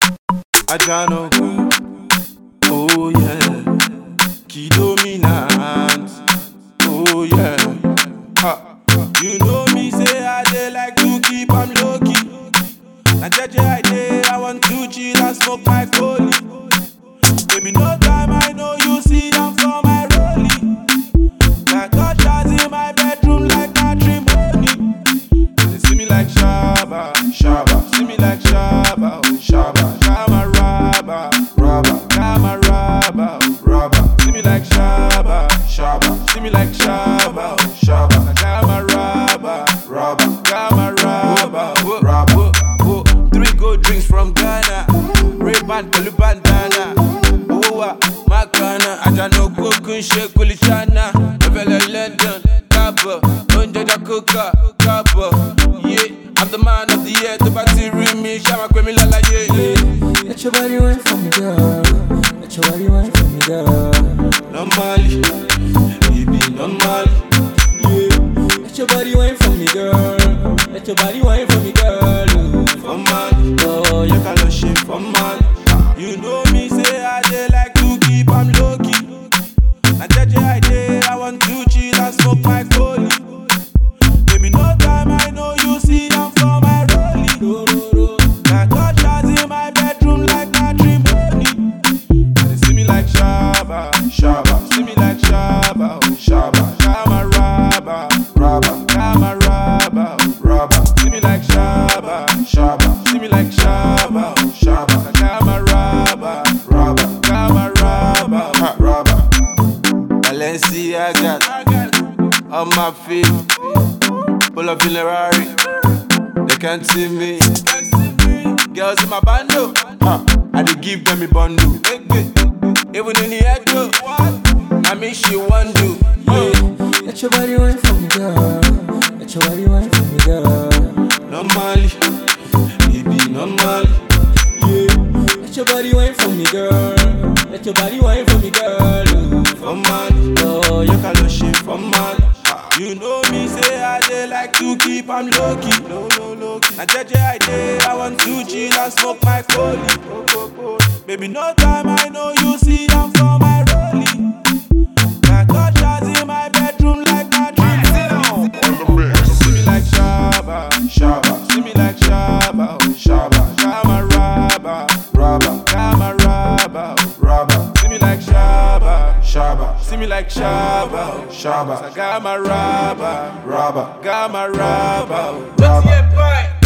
Ajano, oh yeah, key dominant, oh yeah. Ha. You know me say I dey like to keep am low key. Na jeje I dey, I want to chill and smoke my foley. Baby, no time I know you see am for my rollie. Got touch shots in my bedroom like matrimony. They see me like Shaba, Shaba. See me like Shaba, oh Shaba. Shama Raba, Raba. Shama Raba, oh Raba. See me like Shaba, Shaba. See me like Shaba, oh Shaba. Shama Raba, Raba. Shama Raba, oh Raba. Whoa, Three gold drinks from Ghana. Ray-Ban, pẹ̀lú bandana. Owó wa, Makana. Àjànà kókó ń ṣe kúlìṣánà. Ẹ̀fẹ̀lẹ̀ London, káàbọ̀. Oúnjẹ dá kókà, káàbọ̀. Yeah, I'm the man of the year. Tó bá ti rí mi, ṣá máa pè mí lálàyé. Let your body wine for me, girl. Let your body wine for me, girl. Normally, baby, normally. Yeah, Let your body wine for me, girl. Let your body wine for me, girl. for Mali. Oh, You yeah. can love shit for Mali. You know me, say I dey like to keep am low key. Na jeje I dey, I want to chill and smoke my foley. Baby, no time I know you see am for my rollie. Ro, ro, ro. Got touch shots in my bedroom like matrimony. They see me like Shaba, Shaba. See me like Shaba, oh Shaba. Shama Raba, Raba. Shama Raba, oh Raba. See me like Shaba, Shaba. See me like Shaba, oh Shaba. Shama Raba, Raba. Shama Raba, oh Raba. Balenciaga on my feet. Pull up in a Rari. They can't see me. Girls in my bando, huh. I dey give them a bundle. Even in the head, though, I mean she want do. Yeah. Let your body wine for me, girl. Let your body wine for me, girl. Normally, baby, normally. Yeah, Let your body wine for me, girl. Let your body wine for me, girl. for Mali. Oh, You yeah. can love shit for Mali. You know me, say I dey like to keep am low key. Low, low, low key. Na jeje I dey, I want to chill and smoke my foley. Baby, no time I know you see am for my rollie. Got touch shots in my bedroom like matrimony. See me like Shaba, Shaba. See me like Shaba, oh Shaba. Shama Raba, Raba. Shama Raba, oh Raba. See me like Shaba, Shaba. See me like Shaba, oh Shaba. Gama Raba, Raba. Gama Raba, oh Raba.